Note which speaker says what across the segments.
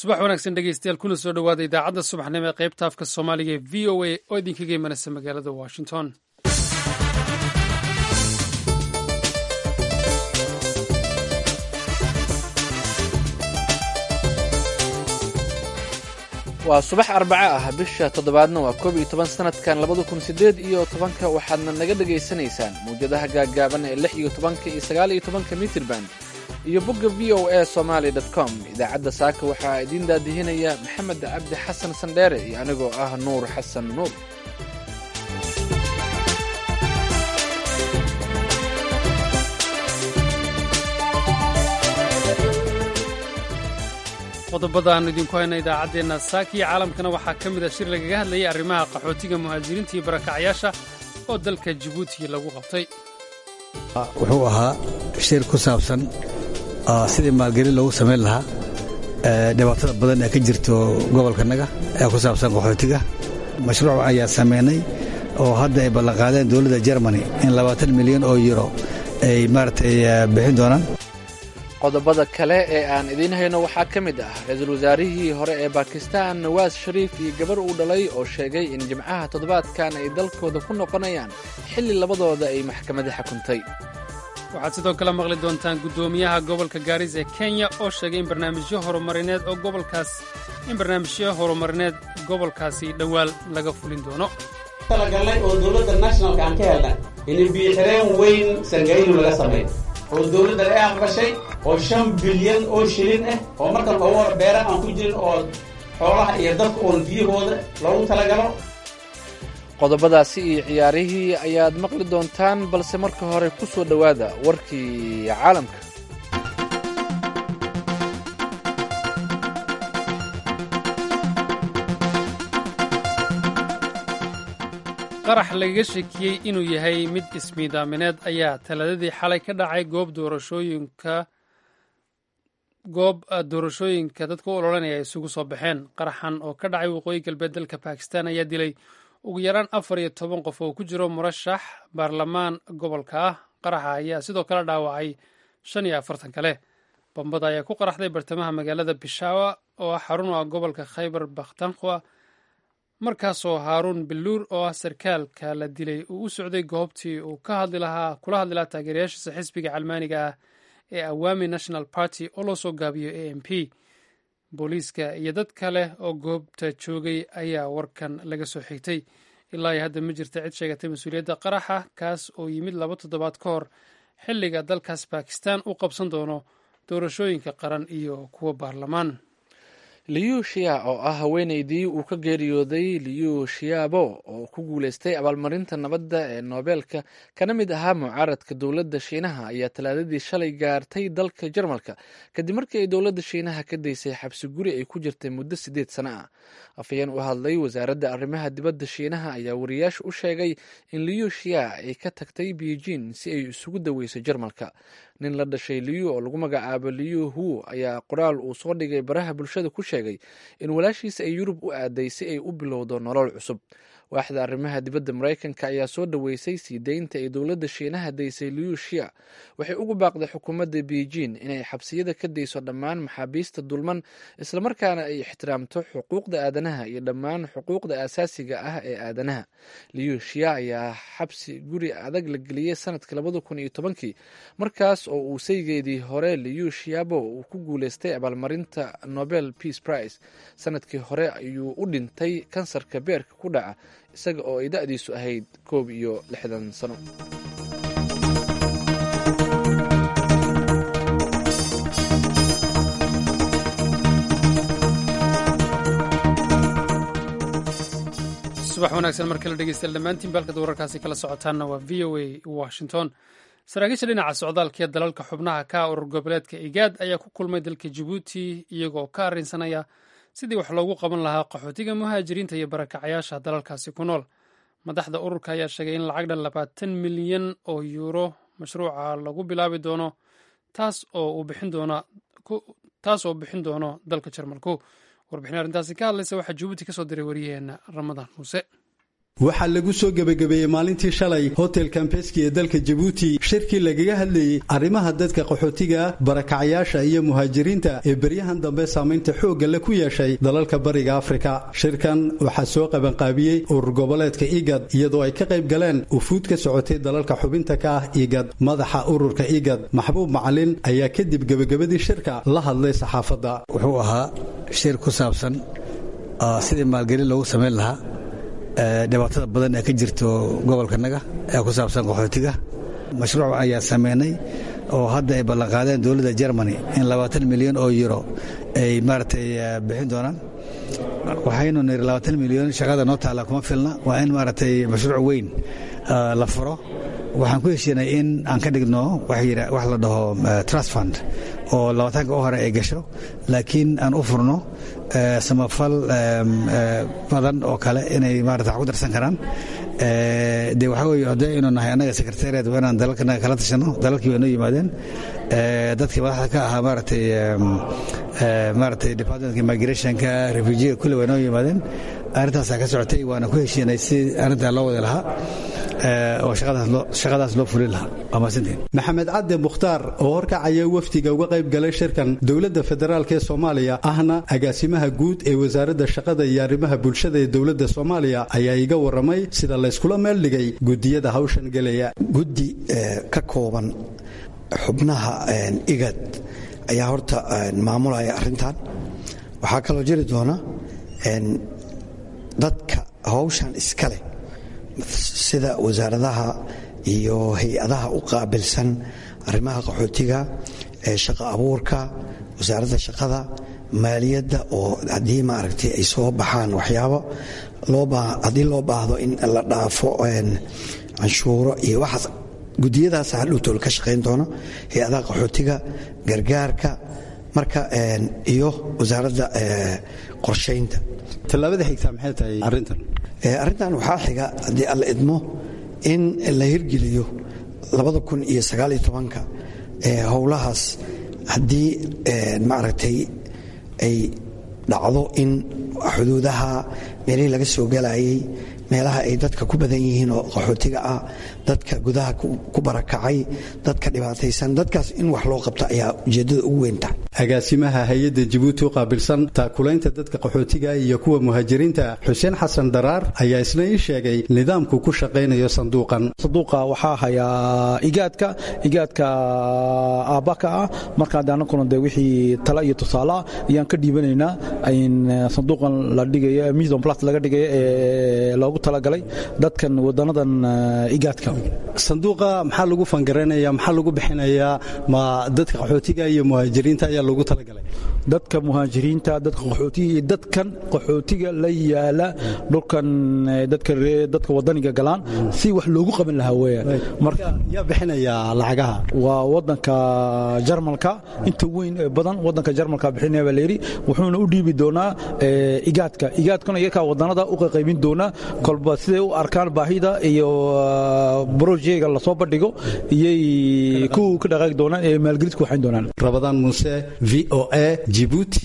Speaker 1: subax wanaagsan dhegeystayaal kuna soo dhowaada idaacadda subaxnimo ee qaybta afka soomaaliga ee v o a oo idinkaga imanaysa magaalada washington
Speaker 2: waa subax arbaco ah bisha toddobaadna waa koob iyo toban sanadkan labada kun siddeed iyo tobanka waxaadna naga dhegaysanaysaan mawjadaha gaaggaaban ee lix iyo tobanka iyo sagaal iyo tobanka mitirban iyo bogga v o a somaali dot com idaacadda saaka waxaa idiin daadihinaya maxamed cabdi xasan sandheere iyo anigoo ah nuur xasan nuur
Speaker 1: qodobada aan idinku hayna idaacaddeenna saaka iyo caalamkana waxaa ka mid a shir lagaga hadlayay arrimaha qaxootiga muhaajiriinta iyo barakacyaasha oo dalka jabuuti lagu qabtay
Speaker 3: wuxuu ahaa shir ku saabsan sidii maalgelin loogu samayn lahaa dhibaatada badan ee ka jirto gobolkanaga ee ku saabsan qaxootiga mashruuc ayaa samaynay oo hadda ay ballanqaadeen dowladda jermani in labaatan milyan oo yuro ay maaragtay bixin doonaan
Speaker 2: qodobada kale ee aan idiin hayno waxaa ka mid ah ra-iisul wasaarihii hore ee bakistan nawaas shariif iyo gabar uu dhalay oo sheegay in jimcaha toddobaadkan ay dalkooda ku noqonayaan xilli labadooda ay maxkamadda xukuntay
Speaker 1: waxaad sidoo kale maqli doontaan guddoomiyaha gobolka gaaris ee kenya oo sheegay in barnaamijyo horumarineed oo gobolkaas in barnaamijyo horumarineed gobolkaasi dhowaal laga fulin doono
Speaker 4: talagalnay oo dowladda nationalka aan ka helnay in biixireen weyn sangaynu laga sameeyo oo dowladdan ay aqbashay oo shan bilyan oo shilin ah oo markan ugu hor beera aan ku jirin oo xoolaha iyo dadka oon biyahooda loogu talagalo
Speaker 2: qodobadaasi iyo ciyaarihii ayaad maqli doontaan balse marka hore ku soo dhowaada warkii caalamka
Speaker 1: qarax lagaga shakiyey inuu yahay mid ismiidaamineed ayaa talaadadii xalay ka dhacay goob doorashooyinka goob doorashooyinka dadka u ololanaya ay isugu soo baxeen qaraxan oo ka dhacay waqooyi galbeed dalka bakistan ayaa dilay ugu yaraan afar iyo toban qof oo ku jiro murashax baarlamaan gobolka ah qaraxa ayaa sidoo kale dhaawacay shan iyo afartan kale bambada ayaa ku qaraxday bartamaha magaalada bishawa oo ah xarun u ah gobolka khaybar bakhtankhwa markaasoo haaruun biluur oo ah sarkaalka la dilay uu u socday goobtii uu ka hadli lahaa kula hadli lahaa taageerayaashiisa xisbiga calmaaniga ah ee awaami national party oo loo soo gaabiyo a m p booliiska iyo dad kale oo goobta joogay ayaa warkan laga soo xigtay ilaa iyo hadda ma jirta cid sheegatay mas-uuliyadda qaraxa kaas oo yimid laba toddobaad ka hor xilliga dalkaas bakistan u qabsan doono doorashooyinka qaran iyo kuwa baarlamaan
Speaker 2: liyu shia oo ah haweeneydii uu ka geeriyooday liyu shiabo oo ku guuleystay abaalmarinta nabadda ee noobeelka kana mid ahaa mucaaradka dowladda shiinaha ayaa talaadadii shalay gaartay dalka jarmalka kadib markii ay dowladda shiinaha ka daysay xabsi guri ay ku jirtay muddo siddeed sano ah afhayeen u hadlay wasaaradda arrimaha dibadda shiinaha ayaa wariyaasha u sheegay in liyu shia ay ka tagtay beijing si ay isugu daweyso jarmalka nin la dhashay liyu oo lagu magacaabo liyu hu ayaa qoraal uu soo dhigay baraha bulshada ku sheegay in walaashiisa ay yurub u aaday si ay u bilowdo nolol cusub waaxda arrimaha dibadda maraykanka ayaa soo dhoweysay sii deynta ay dowladda shiinaha daysay liyu shia waxay ugu baaqday xukuumadda beijing inay xabsiyada ka dayso dhammaan maxaabiista dulman islamarkaana ay ixtiraamto xuquuqda aadanaha iyo dhammaan xuquuqda aasaasiga ah ee aadanaha liyu shia ayaa xabsi guri adag la geliyey sanadkii labada kun iyo tobankii markaas oo uu saygeedii hore liyu shiabo uu ku guuleystay abaalmarinta nobel peace prize sanadkii hore ayuu u dhintay kansarka beerka ku dhaca isaga oo ay da-diisu ahayd koob iyo lixdan sano
Speaker 1: subax wanaagsan mar kale dhegeystayaal dhammaantiin baalkad wararkaasi kala socotaanna waa v o a washington saraakiisha dhinaca socdaalka ee dalalka xubnaha ka urur goboleedka igaad ayaa ku kulmay dalka jabuuti iyagoo ka arrinsanaya sidii wax loogu qaban lahaa qaxootiga muhaajiriinta iyo barakacayaasha dalalkaasi ku nool madaxda ururka ayaa sheegay in lacag dhan labaatan milyan oo yuuro mashruuca lagu bilaabi doono taas oo bixin doono dalka jarmalku warbixin arrintaasi ka hadlaysa waxaa jabuuti kasoo diray wariyaheena ramadaan muuse
Speaker 5: waxaa lagu soo gebagabeeyey maalintii shalay hotel kambeski ee dalka jabuuti shirkii lagaga hadlayey arrimaha dadka qaxootiga barakacyaasha iyo muhaajiriinta ee beryahan dambe saamaynta xoogga le ku yeeshay dalalka bariga afrika shirkan waxaa soo qabanqaabiyey urur goboleedka igad iyadoo ay ka qayb galeen ufuud ka socotay dalalka xubinta ka ah igad madaxa ururka igad maxbuub macalin ayaa kadib gebagabadii shirka la hadlay saxaafadda
Speaker 3: wuxuu ahaa shir ku saabsan sidii maalgelin loogu samayn lahaa dhibaatada badan ee ka jirto gobolkanaga ee ku saabsan qaxootiga mashruuc ayaa sameynay oo hadda ay ballanqaadeen dowladda germany in labaatan milyan oo euro ay maaragtay bixin doonaan waxaynu niri labaatan milyan shaqada noo taalla kuma filna waa in maaragtay mashruuc weyn la furo waxaan ku heshiinay in aan ka dhigno wax la dhaho trust fund oo labataanka u hore ay gasho laakiin aan u furno samafal badan oo kale inay maarata wax ku darsan karaan de waxaa weye haddii aynu nahay annaga secretariat waa inaan dalalkanaga kala tashano dalalkii waa noo yimaadeen dadkii madaxda ka ahaa maaratay maaratay departmentka migrationka refujiga kulle waa noo yimaadeen arrintaasaa ka socotay waana ku heshiinay si arrintaa loo wadi lahaa oo shaqadaas loo fulin lahaa waa mahadsantiin
Speaker 5: maxamed cadde mukhtaar oo horkacaya wafdiga uga qayb galay shirkan dowladda federaalk ee soomaaliya ahna agaasimaha guud ee wasaaradda shaqada iyo arrimaha bulshada ee dowladda soomaaliya ayaa iga warramay sida layskula meel dhigay gudiyada hawshan gelaya
Speaker 6: guddi ka kooban xubnaha igad ayaa horta maamulaya arrintan waxaa kaloo jiri doona dadka hawshan iska leh sida wasaaradaha iyo hay-adaha u qaabilsan arrimaha qaxootiga shaqa abuurka wasaaradda shaqada maaliyadda oo haddii maaragtay ay soo baxaan waxyaabo haddii loo baahdo in la dhaafo canshuuro iyo waxaas gudiyadaas hadhowtool ka shaqayn doono hay-adaha qaxootiga gargaarka marka iyo wasaaradda qorshaynta
Speaker 5: tallaabada xigtaa maxay tahay arrintan
Speaker 6: arrintan waxaa xiga haddii alla idmo in la hirgeliyo labada kun iyo sagaaliyo tobanka howlahaas haddii maaragtay ay dhacdo in xuduudaha meelihii laga soo galayay meelaha ay dadka ku badan yihiin oo qaxootiga ah dadka gudaha ku barakacay dadka dhibaataysan dadkaas in wax loo qabto ayaa ujeeddada ugu weynta
Speaker 5: agaasimaha hay-adda jabuuti u qaabilsan taakulaynta dadka qaxootiga iyo kuwa muhaajiriinta xuseen xasan dharaar ayaa isna ii sheegay nidaamku ku shaqaynayo sanduuqan
Speaker 7: sanduuqa waxaa hayaa igaadka igaadka aabbaka ah markaa annaguna de wixii tala iyo tusaale ah ayaan ka dhiibanaynaa in sanduuqan la dhigayo mission plus laga dhigayo ee loogu talagalay dadkan wadanadan igaadka
Speaker 5: sanduuqa maxaa lagu fangaranaya maxaa lagu bixinayaa ma dadka qaxootiga iyo muhaajiriinta ayaa loogu talagalay
Speaker 7: dadka muhaajiriinta dadka qaxootiga iyo dadkan qaxootiga la yaala dhulkan dadka wadaniga galaan si wax loogu qaban lahaa weyaan
Speaker 5: marka yaa bixinaya lacagaha
Speaker 7: waa wadanka jarmalka inta weyn ee badan wadanka jarmalka bixinaya baa layidhi wuxuuna u dhiibi doonaa igaadka igaadkuna iyakaa wadanada u qaqaybin doonaa kolba siday u arkaan baahida iyo brojega lasoo bandhigo iyay ku ka dhaqaaqi doonaan ee maalgelid ku waxayn doonaan
Speaker 5: rabadaan muuse v o a jibuuti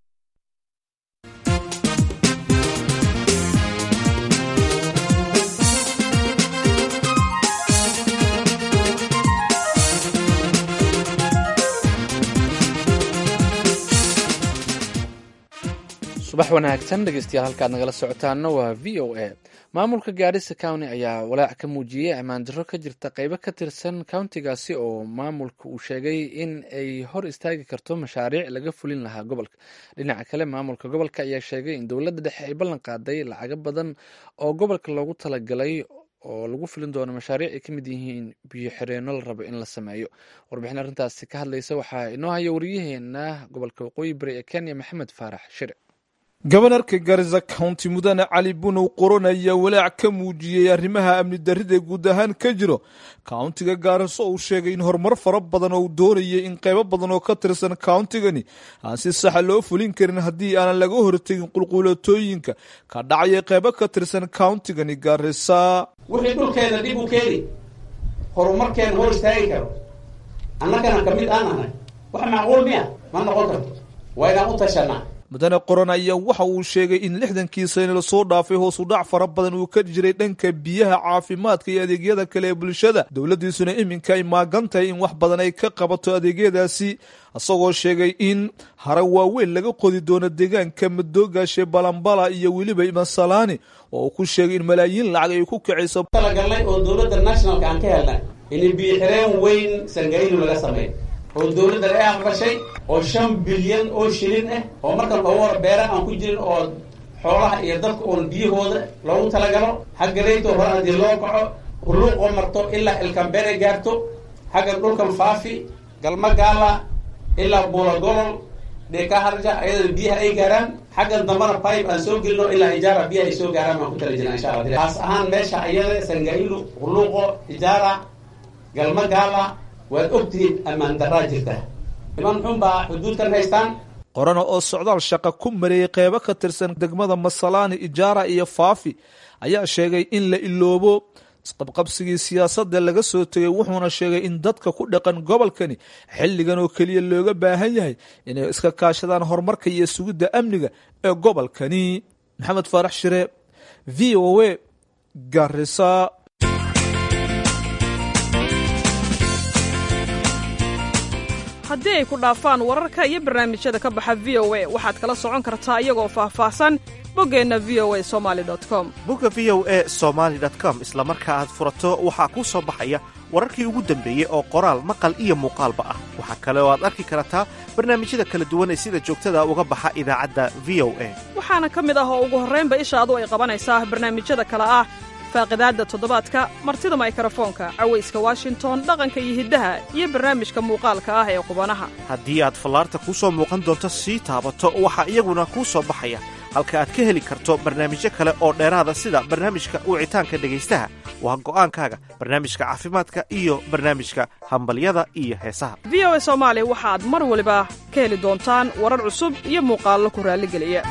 Speaker 2: subax wanaagsan dhegeystayaal halkaad nagala socotaana waa v o a maamulka gaarisa county ayaa walaac ka muujiyey ammaandarro ka jirta qeybo ka tirsan countigaasi oo maamulka uu sheegay in ay hor istaagi karto mashaariic laga fulin lahaa gobolka dhinaca kale maamulka gobolka ayaa sheegay in dowladda dhexe ay ballan qaaday lacago badan oo gobolka loogu talagalay oo lagu filin doono mashaariic ay ka mid yihiin biyo xireenno la rabo in la sameeyo warbixin arrintaasi ka hadlaysa waxaa inoo haya wariyaheena gobolka waqooyi bari ee kenya maxamed faarax shire
Speaker 8: gobanarka garisa county mudane cali bunow qoron ayaa walaac ka muujiyey arrimaha amni darrida guud ahaan ka jiro countiga gaariso uu sheegay in horumar fara badan oo uu doonayay in qaybo badan oo ka tirsan countigani aan si saxa loo fulin karin haddii aanan laga hortegin qulquulatooyinka ka dhacaya qaybo ka tirsan countigani gaarisa
Speaker 4: wixii dhulkeena dhib u keeni horumarkeena hor istaagi karo annagana ka mid aan ahay wax macquul miya ma noqon karto waa inaan u tashanaa
Speaker 8: mudane qoran ayaa waxa uu sheegay in lixdankii sane lasoo dhaafay hoosu dhac fara badan uu ka jiray dhanka biyaha caafimaadka iyo adeegyada kale ee bulshada dowladdiisuna iminka ay maagan tahay in wax badan ay ka qabato adeegyadaasi isagoo sheegay in hare waaweyn laga qodi doono deegaanka madoogaashe balambala iyo weliba masalaani oo uu ku sheegay in malaayiin lacag ay ku kacayso
Speaker 4: talagalnay oo dowladda nationalka aan ka helnay in biixireen weyn sangaylu laga sameey oo dowladda ay aqbashay oo shan bilyan oo shilin ah oo markan loogu hor beera aan ku jirin oo xoolaha iyo dadka uun biyahooda loogu talagalo xagga reyto hore haddii loo kaco huluuqoo marto ilaa ilkambeere gaarto xaggan dhulkan faafi galma gaala ilaa buula golol dheka harja ayada biyaha ay gaaraan xaggan dambana pipe aan soo gelino ilaa ijaara biyaha ay soo gaaraan baan ku tala jirna insha allah taas ahaan meesha ayada sangailu huluuqo ijaara galma gaala waad ogtihiin ammaan daraa jirta niman xun baa xuduudkan haystaan
Speaker 8: qorana oo socdaal shaqa ku mareeyey qeybo ka tirsan degmada masalaani ijaara iyo faafi ayaa sheegay in la iloobo isqabqabsigii siyaasadda laga soo tegay wuxuuna sheegay in dadka ku dhaqan gobolkani xilligan oo keliya looga baahan yahay inay iska kaashadaan horumarka iyo sugidda amniga ee gobolkani maxamed faarax shire v o a garisa
Speaker 9: haddii ay ku dhaafaan wararka iyo barnaamijyada ka baxa v o a waxaad kala socon kartaa iyagoo faahfaahsan boggeenna v o a somali com
Speaker 10: bogga v o e somaali com isla marka aad furato waxaa kuu soo baxaya wararkii ugu dambeeyey oo qoraal maqal iyo muuqaalba ah waxaa kale oo aad arki kartaa barnaamijyada kala duwan ee sida joogtada uga baxa idaacadda v o a
Speaker 9: waxaana ka mid ah oo ugu horraynba ishaadu ay qabanaysaa barnaamijyada kale ah faaqidaadda toddobaadka martida maykarafoonka cawayska washington dhaqanka iyo hiddaha iyo barnaamijka muuqaalka ah ee qubanaha
Speaker 10: haddii aad fallaarta kuu soo muuqan doonto sii taabato waxaa iyaguna kuu soo baxaya halka aad ka heli karto barnaamijyo kale oo dheeraada sida barnaamijka wicitaanka dhegaystaha waa go'aankaaga barnaamijka caafimaadka iyo barnaamijka hambalyada iyo heesaha
Speaker 9: v o a soomaali waxaad mar waliba ka heli doontaan warar cusub iyo muuqaallo ku raalligeliya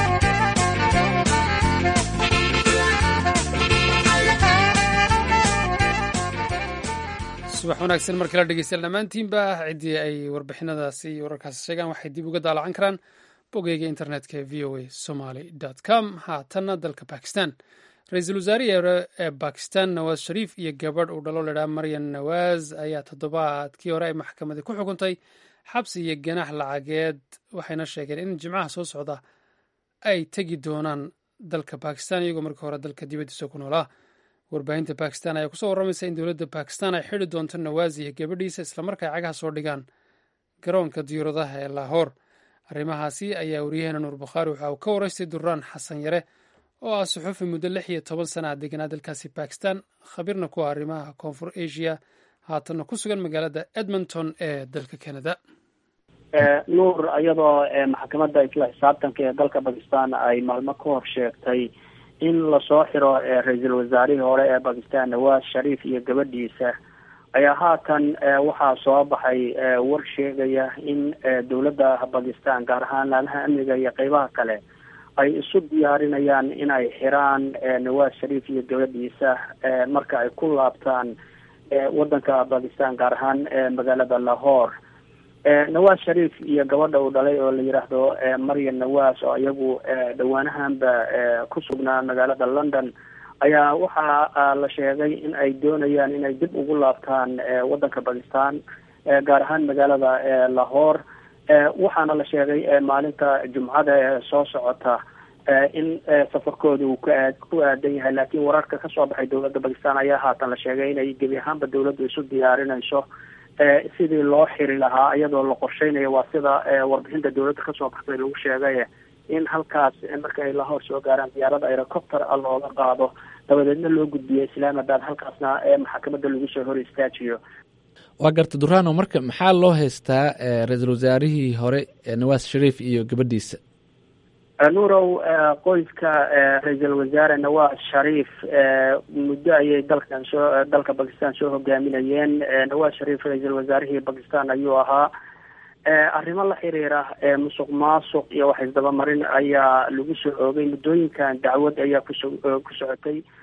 Speaker 1: subax wanaagsan mar kale dhegeystayaal dhammaantiinba ciddii ay warbixinadaasi iyo wararkaasi sheegaan waxay dib uga daalacan karaan bogeyga internetka ee v o a somaly com haatanna dalka bakistan ra-iisul wasaarihii hore ee bakistan nawaas shariif iyo gabadh uu dhalo ladhaa maryan nawaas ayaa toddobaadkii hore ay maxkamadii ku xukuntay xabsi iyo ganax lacageed waxayna sheegeen in jimcaha soo socda ay tegi doonaan dalka bakistan iyagoo markii hore dalka dibaddiisa ku noolaa warbaahinta bakistan ayaa kusoo warramaysa in dowladda bakistan ay xidi doonto nawaas iyo gabadhiisa islamarka ay cagaha soo dhigaan garoonka diyauradaha ee lahoor arrimahaasi ayaa waryaheena nuur bukhaari waxa uu ka waraystay duraan xasan yare oo ah suxufi muddo lix iyo toban sana a deganaa dalkaasi bakistan khabiirna ku ah arrimaha koonfur asia haatanna ku sugan magaalada edmonton ee dalka canada
Speaker 11: nuur iyadoo maxkamadda isla xisaabtanka ee dalka bakistan ay maalmo ka hor sheegtay in lasoo xiro ra-iisul wasaarihii hore ee bakistan nawaas shariif iyo gabadhiisa ayaa haatan waxaa soo baxay war sheegaya in dowladda bakistan gaar ahaan laalaha amniga iyo qeybaha kale ay isu diyaarinayaan in ay xiraan nawaas shariif iyo gabadhiisa marka ay ku laabtaan wadanka bakistan gaar ahaan magaalada lahore nawaas shariif iyo gabadha uu dhalay oo la yidhaahdo maryam nawaas oo iyagu dhowaanahanba ku sugnaa magaalada london ayaa waxaa la sheegay in ay doonayaan inay dib ugu laabtaan wadanka bakistan gaar ahaan magaalada lahore waxaana la sheegay maalinta jumcada ee soo socota in safarkooda uu ka ku aadan yahay laakiin wararka kasoo baxay dowladda bakistan ayaa haatan la sheegay inay gebi ahaanba dowladdu isu diyaarinayso sidii loo xiri lahaa iyadoo la qorsheynayo waa sida warbixinta dowladda kasoo baxday lagu sheegay in halkaas marka ay lahoor soo gaaraan diyaarada aerocopter a looga qaado dabadeedna loo gudbiyo islaamabad halkaasna maxkamadda lagu soo hor istaajiyo
Speaker 2: waa garta durano marka maxaa loo haystaa ra-iisul wasaarihii hore nawaas shariif iyo gabadhiisa
Speaker 11: nuurow qoyska ra-iisul wasaare nawaas shariif muddo ayay dalkan soo dalka bakistan soo hogaaminayeen nawaas shariif ra-iisul wasaarihii bakistan ayuu ahaa arrimo la xiriira musuq maasuq iyo wax isdabamarin ayaa lagu soo oogay muddooyinkan dacwad ayaa kuso ku socotay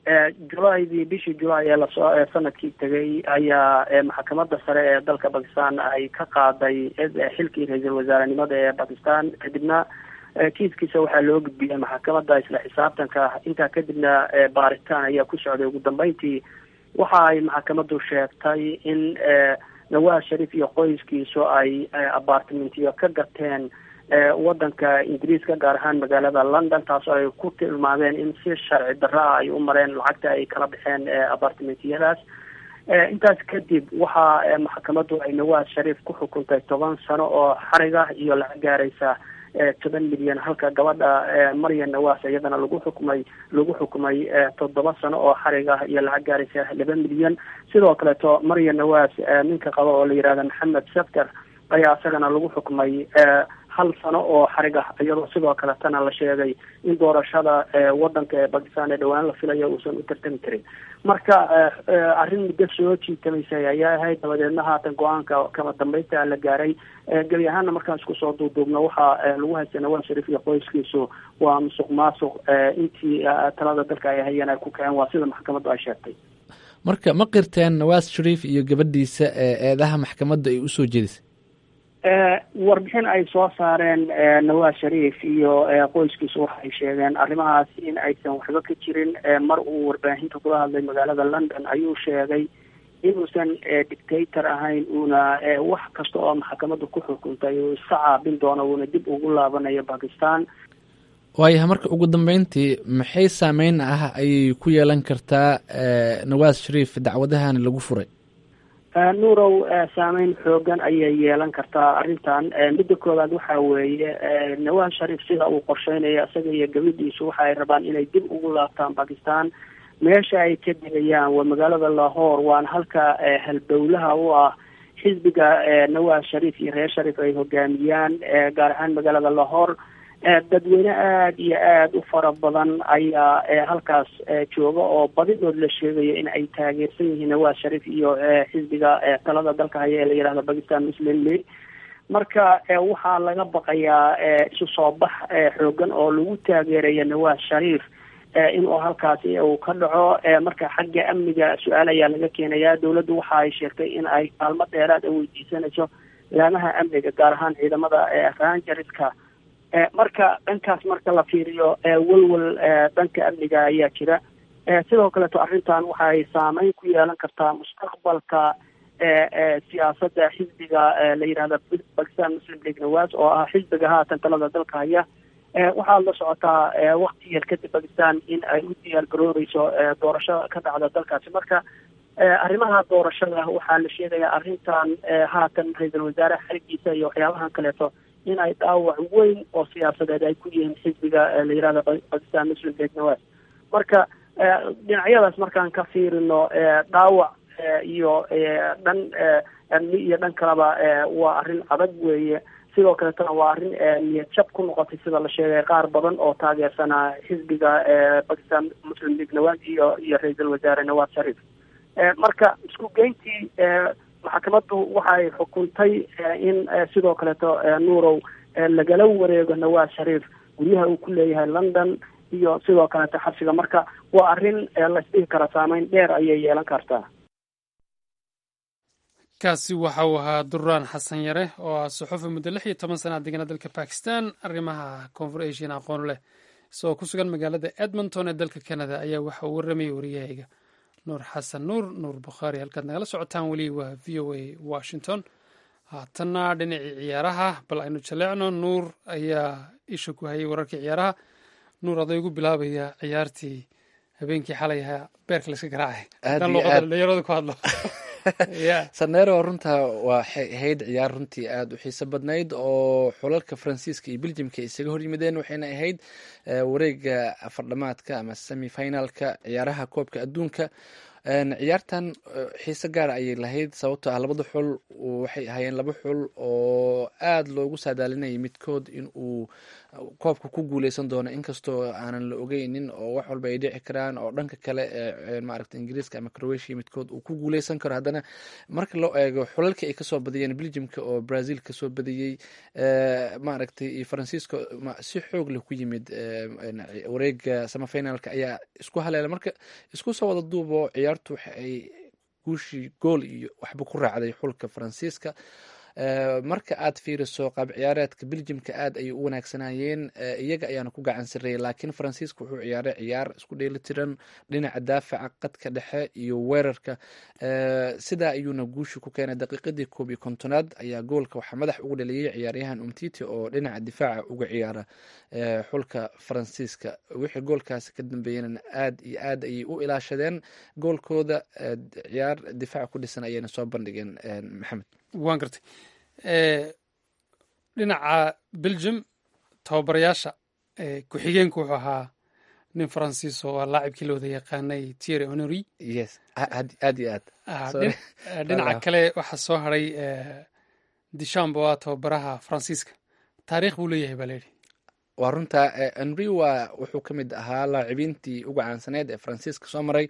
Speaker 11: julaydii bishii julaay ee lasoo sanadkii tegay ayaa maxkamadda sare ee dalka bakistan ay ka qaaday xilkii ra-iisul wasaarenimada ee bakistan kadibna kiiskiisa waxaa loo gudbiyey maxkamadda isla xisaabtanka intaa kadibna baaritaan ayaa ku socday ugu dambeyntii waxa ay maxkamaddu sheegtay in nawaas sharif iyo qoyskiisu ay apartmentiyo ka gateen wadanka ingiriiska gaar ahaan magaalada london taasoo ay ku tilmaameen in si sharci darro ah ay u mareen lacagta ay kala baxeen apartmentiyadaas intaas kadib waxaa maxkamaddu ay nawaas sharif ku xukuntay toban sano oo xariga iyo lacag gaaraysa toban milyan halka gabadha maryan nawaas iyadana lagu xukumay lagu xukumay toddoba sano oo xariga iyo lacag gaaraysa laba milyan sidoo kaleeto maryan nawaas ninka qaba oo la yihahda maxamed safter ayaa isagana lagu xukumay hal sano oo xarig ah iyadoo sidoo kaletana la sheegay in doorashada wadanka ee bakistan ee dhowaan la filayo uusan u tartami karin marka arrin muddo soo jiitamaysay ayaa ahayd dabadeedna haatan go-aanka kama dambeynta la gaaray gebi ahaana markaan isku soo duuduubno waxaa lagu haystay nawaas sharif iyo qoyskiisu waa musuq maasuq intii talada dalka ay hayeen ay ku kaceen waa sida maxkamaddu ay sheegtay
Speaker 2: marka ma qirteen nawaas shariif iyo gabadhiisa eedaha maxkamadda ay usoo jeedisay
Speaker 11: warbixin ay soo saareen nawaas shariif iyo qoyskiisu waxay sheegeen arrimahaas in aysan waxba ka jirin mar uu warbaahinta kula hadlay magaalada london ayuu sheegay inuusan dictator ahayn uuna wax kasta oo maxkamadda ku xukuntay uu iska caabin doono uuna dib ugu laabanayo bakistan
Speaker 2: waayahay marka ugu dambeyntii maxay saameyn ah ayay ku yeelan kartaa nawaas shariif dacwadahan lagu furay
Speaker 11: nuurow saameyn xoogan ayay yeelan kartaa arrintan midda koowaad waxa weeye nawaas sharif sida uu qorsheynayo isaga iyo gabadhiisu waxa ay rabaan inay dib ugu laabtaan bakistan meesha ay ka degayaan waa magaalada lahore waana halka halbowlaha u ah xisbiga nawaas sharif iyo reer sharif ay hogaamiyaan gaar ahaan magaalada lahore dadweyne aada iyo aada u fara badan ayaa halkaas jooga oo badidood la sheegayo in ay taageersan yihiin nawaas sharif iyo xisbiga talada dalka haya ee la yihahdo bakistan muslim league marka waxaa laga baqayaa isu soo bax xoogan oo lagu taageerayo nawaas shariif inuu halkaasi uu ka dhaco marka xagga amniga su-aal ayaa laga keenayaa dowladdu waxa ay sheegtay in ay kaalmo dheeraad a weydiisanayso laamaha amniga gaar ahaan ciidamada rangerska marka dhankaas marka la fiiriyo welwel dhanka amniga ayaa jira sidoo kaleeto arrintan waxay saameyn ku yeelan kartaa mustaqbalka siyaasadda xisbiga la yidhahda bakistan muslim league nawas oo ah xisbiga haatan talada dalka haya waxaad la socotaa wakti yar kadib bakistan in ay u diyaar garooreyso doorasho ka dhacda dalkaasi marka arrimaha doorashada waxaa la sheegayaa arrintan haatan ra-iisul wasaare xarigiisa iyo waxyaabahan kaleeto in ay dhaawac weyn oo siyaasadeed ay ku yihiin xisbiga la yihahda bakistan muslim league nawas marka dhinacyadaas markaan ka fiirino dhaawac iyo dhan amni iyo dhan kaleba waa arrin adag weeye sidoo kaletana waa arrin niyad jab ku noqotay sida la sheegay qaar badan oo taageersanaa xisbiga bakistan muslim league nawas iyo iyo ra-iisul wasaare nawas sharif marka isku geyntii maxkamaddu waxay xukuntay in sidoo kaleeto nuurow lagala wareego nawaas shariif guryaha uu ku leeyahay london iyo sidoo kaleeto xabsiga marka waa arrin laisdhihi kara saameyn dheer ayay yeelan kartaa
Speaker 1: kaasi waxa uu ahaa duraan xasan yare oo ah suxufi muddo lix iyo toban sana degana dalka bakistan arrimaha koonfur asian aqoon leh isagoo ku sugan magaalada edmonton ee dalka canada ayaa waxa uu warramayay wariyahayga nuur xasan nuur nuur bukhaari halkaad nagala socotaan weli waa v o a washington haatanna dhinacii ciyaaraha bal aynu jaleecno nuur ayaa isha ku hayay wararkii ciyaaraha nuur aday ugu bilaabaya ciyaartii habeenkii xalay ahaa beerka layska garaacay haddaan luuqada dhalinyarada ku hadlo
Speaker 2: saneero runta waxay ahayd ciyaar runtii aada u xiiso badnayd oo xulalka faransiiska iyo beljimka isaga horyimideen waxayna ahayd wareega afardhamaadka ama semi finalka ciyaaraha koobka adduunka ciyaartan xiise gaara ayay lahayd sababtoo ah labada xul waxay ahaayeen laba xul oo aada loogu saadaalinayay midkood in uu koobka ku guuleysan doono inkastoo aanan la ogeynin oo wax walba ay dhici karaan oo dhanka kale maaragta ingiriiska ama croatia midkood uu ku guuleysan karo haddana marka loo eego xulalkii ay kasoo badiyeen belgiumka oo brazil kasoo badiyey maaragtay iyo faransiiska si xoog leh ku yimid wareega samafinalka ayaa isku haleela marka isku soo wada duubo ciyaartu waxa ay guushii gool iyo waxba ku raacday xulka faransiiska marka aad fiiriso qaab ciyaareedka belgiumka aad ayay u wanaagsanayeen iyaga ayaana ku gacan sareeyay laakiin faransiiska wuxuu ciyaaray ciyaar isku dheelitiran dhinaca daafaca qadka dhexe iyo weerarka sidaa ayuuna guushi ku keenay daqiiqadii koob iyo kontonaad ayaa goolka waxaa madax ugu dhaliyey ciyaaryahan umtiti oo dhinaca difaaca uga ciyaara xulka faransiiska wixii goolkaasi ka dambeeyena aad iyo aad ayay u ilaashadeen goolkooda ciyaar difaaca ku dhisan ayayna soo bandhigeen maxamed
Speaker 1: waan gartay dhinaca belgium tababarayaasha ku-xigeenku wuxuu ahaa nin faransiis oo laacibkii la wada yaqaanay tiere honory
Speaker 2: yes aad iyo aad
Speaker 1: dhinaca kale waxaa soo haray dishamb oo ah tababaraha faransiiska taariikh buu leeyahay baa layidhi
Speaker 2: waa runta henry waa wuxuu ka mid ahaa laacibiintii uga caansaneed ee faransiiska soo maray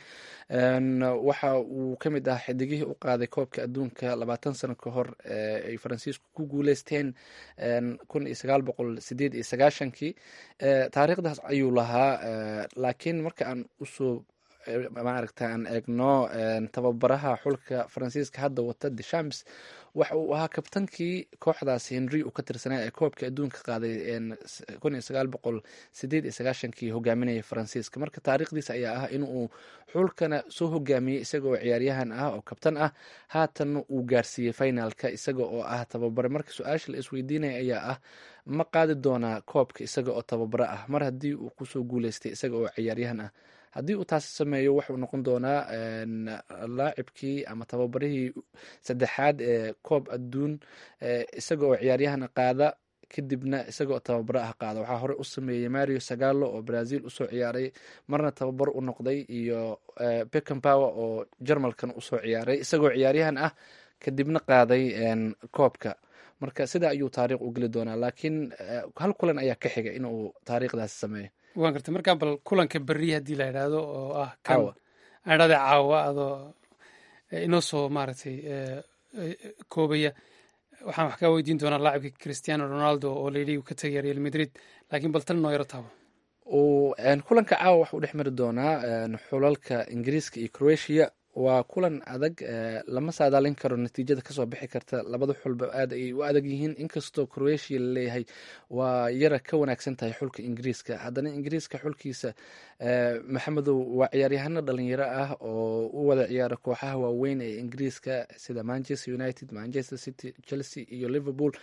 Speaker 2: waxa uu ka mid ahaa xidigihii u qaaday koobka adduunka labaatan sano ka hor ay faransiisku ku guuleysteen kun iyo sagaal boqol sideed iyo sagaashankii taariikhdaas ayuu lahaa laakiin marka aan usoo maaragta aan eegno tababaraha xulka faransiiska hadda wata deshams waxa uu ahaa kabtankii kooxdaas henry uu ka tirsanaa ee koobka adduunka qaaday kun iyo sagaal boqol sideed iyo sagaashankii hogaaminaya faransiiska marka taariikhdiisa ayaa ah in uu xulkana soo hogaamiyey isaga oo ciyaaryahan ah oo kabtan ah haatanna uu gaarsiiyey finalka isaga oo ah tababare marka su-aasha la isweydiinaya ayaa ah ma qaadi doonaa koobka isaga oo tababare ah mar haddii uu kusoo guuleystay isaga oo ciyaaryahan ah haddii uu taasi sameeyo wuxuu noqon doonaa laacibkii ama tababarihii saddexaad ee koob adduun isaga oo ciyaaryahana qaada kadibna isaga oo tababaro ah qaada waxaa hore u sameeyey mario sagalo oo brazil usoo ciyaaray marna tababar u noqday iyo beckenpower oo jarmalkan usoo ciyaaray isagoo ciyaaryahan ah kadibna qaaday koobka marka sidaa ayuu taariikh u geli doonaa laakiin hal kulan ayaa ka xiga inuu taariikhdaasi sameeyo
Speaker 1: waan gartay markaa bal kulanka berri haddii la idhaahdo oo ah kan adhada caawa adoo inoo soo maaragtay koobaya waxaan wax kaa weydiin doonaa laacibka cristiano ronaldo oo layidhi uu ka tegaya real madrid laakiin bal tan noo yaro taabo
Speaker 2: kulanka caawa waxa u dhex mari doonaa xulalka ingiriiska iyo croatia waa kulan adag lama saadaalin karo natiijada kasoo bixi karta labada xulba aad ayay u adag yihiin inkastoo croatia laleeyahay waa yara ka wanaagsan tahay xulka ingiriiska haddana ingiriiska xulkiisa maxamedow waa ciyaaryahano dhalinyaro ah oo u wada ciyaara kooxaha waaweyn ee ingiriiska sida manchester united manchester city chelsea iyo liverpool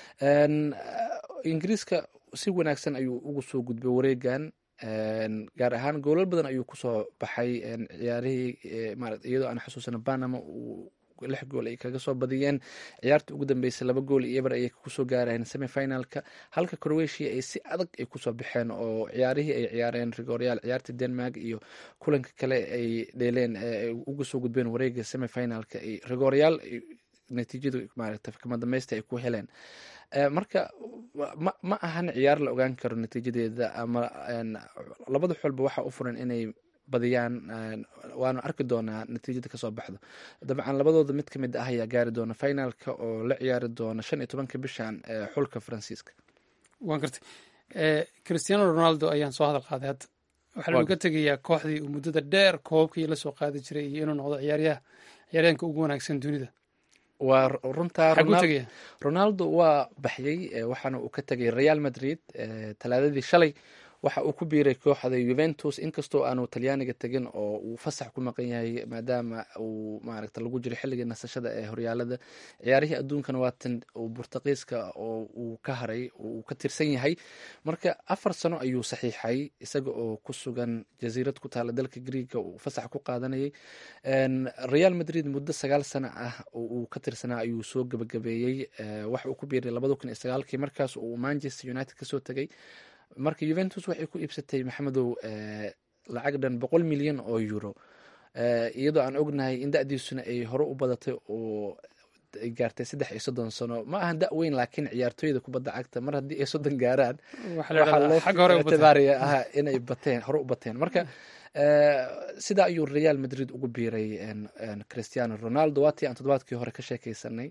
Speaker 2: ingiriiska si wanaagsan ayuu ugu soo gudbay wareegan gaar ahaan goolal badan ayuu kusoo baxay ciyaarihii iyadoo aan xusuusana banama uu lix gool ay kaga soo badiyeen ciyaarta ugu dambeysay laba gool iyo eber ayay kusoo gaareen semifinalka halka croatia ay si adag ay kusoo baxeen oo ciyaarihii ay ciyaareen rigoryaal ciyaarta denmark iyo kulanka kale ay dheeleen uga soo gudbeen wareega semifinalka rigoryaal natiijadu maarata kama dambaysta ay ku heleen marka ma ma ahan ciyaar la ogaan karo natiijadeeda ama labada xolba waxaa u furan inay badiyaan waanu arki doonaa natiijada kasoo baxdo dabcan labadooda mid ka mid ah ayaa gaari doona finalka oo la ciyaari doona shan iyo tobanka bishan xulka faransiiska
Speaker 1: waan gartay cristiano ronaldo ayaan soo hadal qaaday hadda waxaa lagu ka tegayaa kooxdii uu muddada dheer koobabkii la soo qaadi jiray iyo inuu noqdo ciyaaryaha ciyaaryahanka ugu wanaagsan dunida
Speaker 2: waa runtaa ronaldo waa baxyey waxaana uu ka tegay real madrid talaadadii shalay waxa uu ku biiray kooxda juventus inkastoo aanu talyaaniga tegin oo uu fasax ku maqan yahay maadaama uu maaragta lagu jiro xilligii nasashada ee horyaalada ciyaarihii adduunkana waatan uu burtaqiiska oo uu ka haray uu ka tirsan yahay marka afar sano ayuu saxiixay isaga oo ku sugan jasiirad ku taala dalka greega uu fasax ku qaadanayay real madrid muddo sagaal sano ah oo uu ka tirsanaa ayuu soo gebagabeeyey waxa uu ku biiray labada kun iyo sagaalkii markaas uu manchester united kasoo tegay marka juventus waxay ku iibsatay maxamedow lacag dhan boqol milyan oo euro iyadoo aan ognahay in da-diisuna ay hore u badatay oo ay gaartay saddex iyo soddon sano ma ahan da weyn laakiin ciyaartooyda kubadda cagta mar haddii ay soddon gaaraan waxaa loo ictibaariya ah inay bateen hore u bateen marka sidaa ayuu real madrid ugu biiray christiano ronaldo waatii aan toddobaadkii hore ka sheekeysanay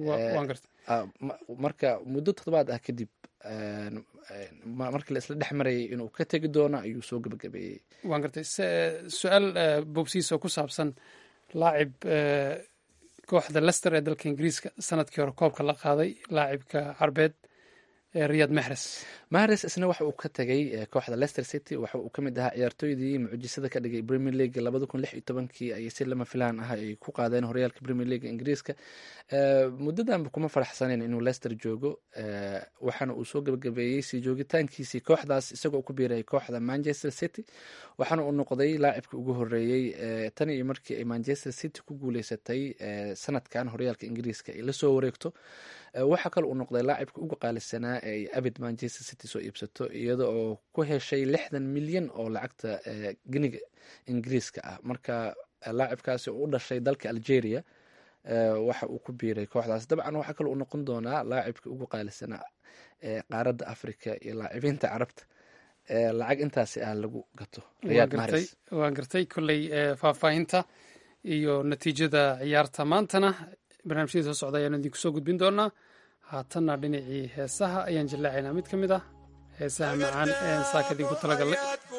Speaker 2: marka muddo toddobaad ah kadib markii la isla dhex marayay inuu ka tegi doono ayuu soo gebagabeeyey
Speaker 1: waan gartay su-aal bobsiis oo ku saabsan laacib kooxda lester ee dalka ingiriiska sanadkii hore koobka la qaaday laacibka carbeed riyad mahres
Speaker 2: mahres isna waxa uu ka tegay kooxda leicester city waxa uu kamid ahaa ciyaartooydii mucjisada ka dhigay premier league labada kun lix iyo tobankii ayay si lama filaan ah ay ku qaadeen horyaalka premier league ingiriiska muddadanba kuma faraxsaneyn inuu leicester joogo waxaana uu soo gebagabeeyey sii joogitaankiisii kooxdaas isagoo ku biiray kooxda manchester city waxaana uu noqday laacibka ugu horeeyey tan iyo markii ay manchester city ku guuleysatay sanadkan horyaalka ingiriiska ay lasoo wareegto waxaa kale uu noqday laacibka ugu qaalisanaa ee ay abid manchester city soo iibsato iyada oo ku heshay lixdan milyan oo lacagta geniga ingiriiska ah marka laacibkaasi oo u dhashay dalka algeria waxa uu ku biiray kooxdaas dabcan waxaa kale uu noqon doonaa laacibka ugu qaalisanaa ee qaaradda africa iyo laacibiinta carabta lacag intaasi ah lagu gato
Speaker 1: waan gartay kolley faahfaahinta iyo natiijada ciyaarta maantana barnaamijyadii soo socda ayaan idinku soo gudbin doonaa haatanna dhinacii heesaha ayaan jallaacaynaa mid ka mid ah heesaha macaan ee saaka idinku talagalnay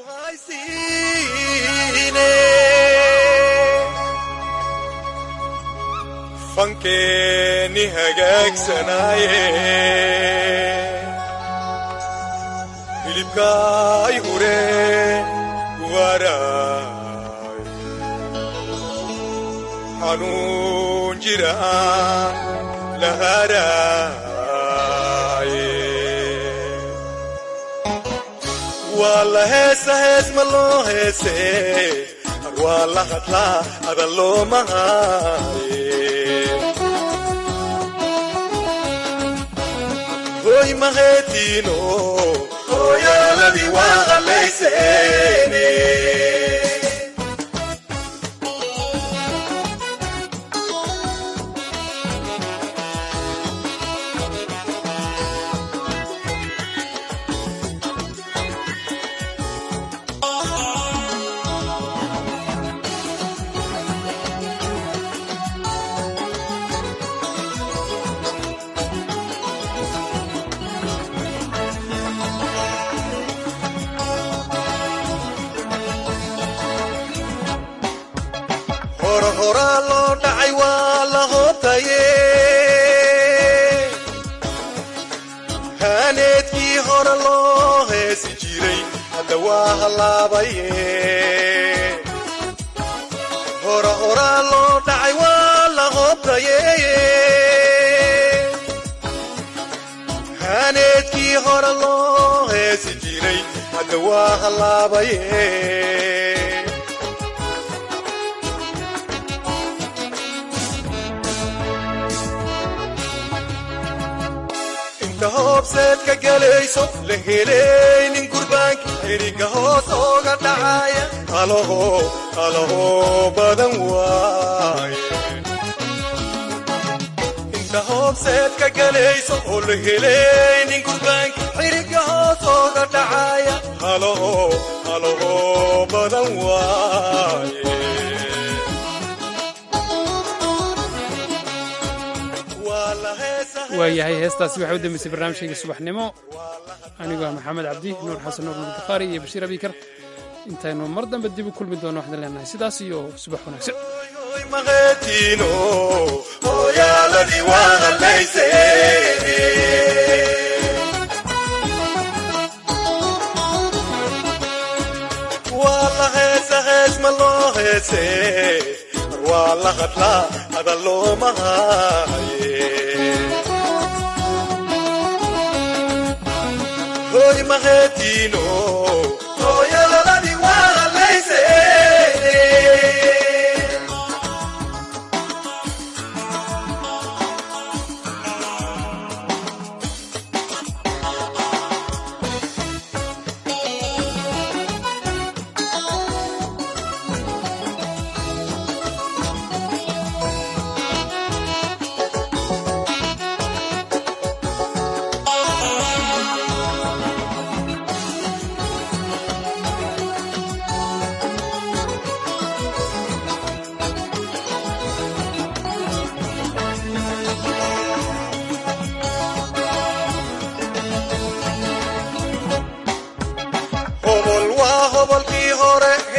Speaker 12: fankeeni hagaagsanaaye hilibkaay hure guwaaraay xanuun jiraan laharaaye waa la heesa hees ma loo heese waa la hadlaa adan looma haaye hoy maheetiino hooyaaladii waa qallayseene horaa loo dhacay waa la hootaye haaneedkii hore loo heesi jiray hadda waa hallaabaye hora horaa loo dhacay waa la hootaye haaneedkii hore loo heesi jiray hadda waa hallaabaye hoobseedka galayso la helaynin gurbaanka xiriga hoos ooga dhacaya halaho halaho badan waaye inta hoobseedka galayso oo la helaynin gurbaanka xiriga hoos ooga dhacaya halaho halaho badan waaye
Speaker 1: waayahay heestaasi waxay u dambeysay barnaamijkayga subaxnimo anigoo ah maxamed cabdi nuur xasan nuur bukhaari iyo bashiir abikar intaynu mar dambe dib u kulmi doono waxaan leenahay sidaas iyo subax wanaagsan
Speaker 12: maqeetiino hooyaaladii waa qallayse waa la heesa hees ma loo heese waa la hadlaa adan looma haaye hoy maqeetiino hooyaaladii waa qallayse gobolkii hore